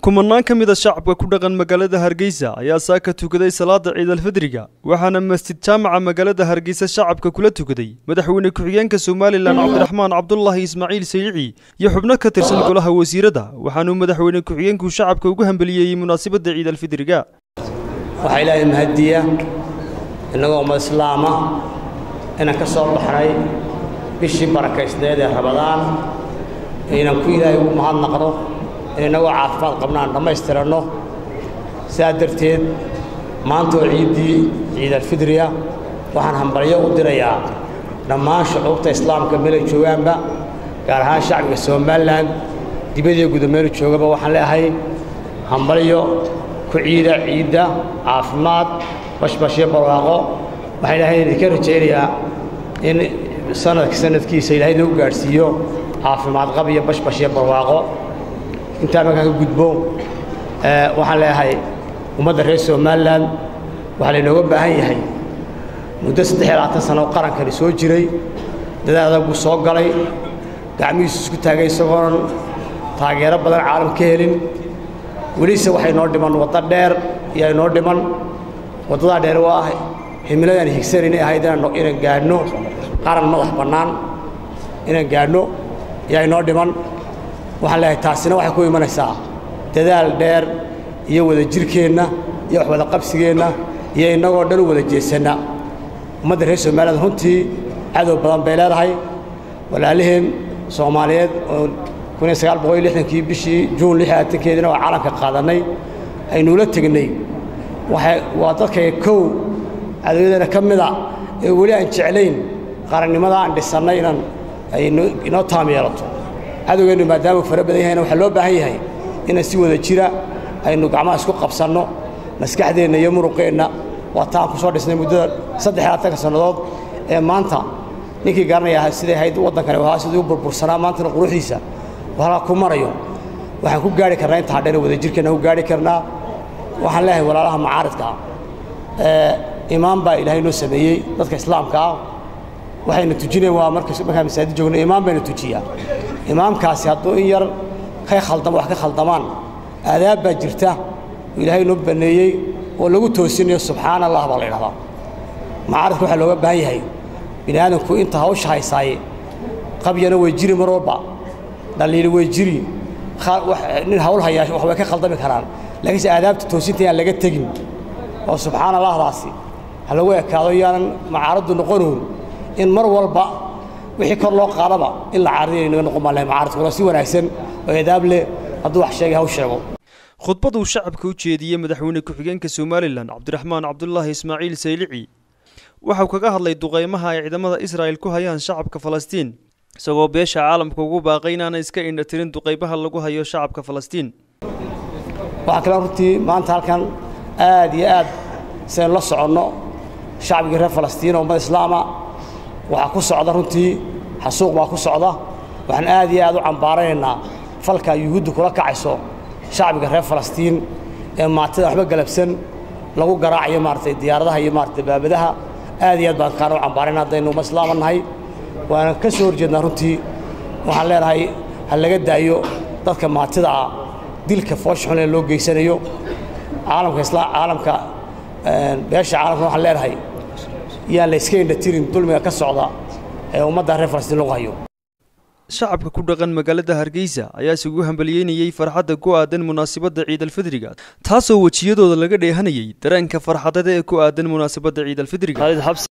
kumanaan ka mid a shacabka ku dhaqan magaalada hargeysa ayaa saaka tukaday salaada ciidalfidriga waxaana masjid jaamaca magaalada hargeysa shacabka kula tukaday madaxweyne ku-xigeenka somalilan cabdiraxmaan cabdulaahi ismaaciil saylici iyo xubno ka tirsan golaha wasiirada waxaanuu madaxweyne ku-xigeenku shacabka ugu hambeliyeeyey munaasabadda ciidalfidriga waxaa ilaahay mahadiya innagoo ummad islaama inaan ka soo baxnay bishii barakaysneed ee rabadaan inaan ku ilaahay ugu mahadnaqno in innagoo caafimaad qabna aan dhammaystiranno sidaa darteed maanta oo ciiddii ciidalfidriya waxaan hambalyo u dirayaa dhammaan shucuubta islaamka meelay joogaanba gaar ahaan shacbiga somalilan dibadiyo gudameelu joogaba waxaan leeahay hambalyo ku ciida ciidda caafimaad bashbashyo barwaaqo waxaan ilaahay idinka rajaynayaa in sanadka sanadkiisa ilaahay nagu gaadhsiiyo caafimaad qab iyo bashbashyo barwaaqo intaa markaan ka gudbo waxaan leeyahay ummadda reer somalilan waxaa laynooga baahan yahay muddo saddex iyo labaatan sano oo qarankani soo jiray dadaal adag buu soo galay gacmihiisu isku taagay isagoonan taageero badan caalam ka helin welise waxay noo dhiman waddo dheer iyo ay noo dhiman waddadaa dheer waa ah himiladaan higsan inay ahayd inaan gaadhno qaran madax bannaan inaan gaadhno iyo ay noo dhiman waxaan leeyahay taasina waxay ku imanaysaa dadaal dheer iyo wada jirkeenna iyo wax wada qabsigeenna iyo innagoo dhan u wada jeesanna ummadda reer somaliland runtii cadow badan bay leedahay walaaliheen soomaaliyeed oo kii bishii juun keediina waa calanka qaadannay aynuula tegnay waa dadkay kow cadowyadeena ka mida ee weli aan jeclayn qarannimada aan dhisannay inaan ay inoo taam yeelato cadowgeennu maadaamuu fara badan yahayna waxaa loo baahan yahay inaan si wada jira aynu gacmaha isku qabsanno maskaxdeenna iyo muruqeenna waa taan ku soo dhisnay muddada saddex labaatanka sannadood ee maanta ninkii garanaya siday ahayd waddankani ahaa sidii u burbursanaa maantana quruxdiisa halkaa ku marayo waxaan ku gaari karnaa intaa dheer wada jirkeenna ku gaari karnaa waxaan leeyahay walaalaha macaaridka ah imaam baa ilaahay noo sameeyey dadka islaamka ah waxayna tujinayn waa markaan masaajid joogno imaam bayna tujiyaa imaamkaasi hadduu in yar ka khaldamo wax ka khaldamaan aadaab baa jirta oo ilaahay noo banneeyey oo lagu toosinayo subxaana allah baa la idhahdaa macaaridka waxaa looga baahan yahay bini aadamku inta hawsha haysaaye qabyana way jiri mar walba dhaliili way jiri nin hawl hayaa wax way ka khaldami karaan laakiinse aadaabta toosinta yaan laga tegin oo subxaana allahdaasi ha lagu ekaado yaanan macaaraddu noqonuun in mar walba wixii kor loo qaadaba in la caariday naga noqon baan lahay macaaradkuna si wanaagsan oo edaab leh hadduu wax sheegay haw sheego khudbad uu shacabka u jeediyey madaxweyne ku-xigeenka somalilan cabdiraxmaan cabdulaahi ismaaciil saylici waxau kaga hadlay duqaymaha ay ciidamada israa'il ku hayaan shacabka falastiin isagoo beesha caalamka ugu baaqay inaanay iska indha tirin duqaybaha lagu hayo shacabka falastiin waxaa kaloo runtii maanta halkan aad iyo aad saynu la soconno shacbigii reer falastiin oo ummad islaama waxaa ku socda runtii xasuuq baa ku socda waxaan aad iyo aad u cambaaranaynaa falka yuhuudda kula kacayso shacbiga reer falastiin ee maatida waxba galabsan lagu garaacayo maaratay diyaaradaha iyo maaratay baabadaha aad iyo aad baan kaana u cambaarayna haddaynu ummad islaama nahay waana ka soo horjeednaa runtii waxaan leenahay ha laga daayo dadka maatida ah dilka foosha xun ee loo geysanayo caalamka isla caalamka beesha caalamka waxaan leenahay yaan la iska indha tirin dulmiga ka socda ee ummadda reer falastiin lagu hayo shacabka ku dhaqan magaalada hargeysa ayaa isugu hambaliyeynayey farxadda ku aadan munaasabadda ciidalfidriga taasoo wejiyadooda laga dheehanayey dareenka farxadada ee ku aadan munaasabadda ciidalfidriga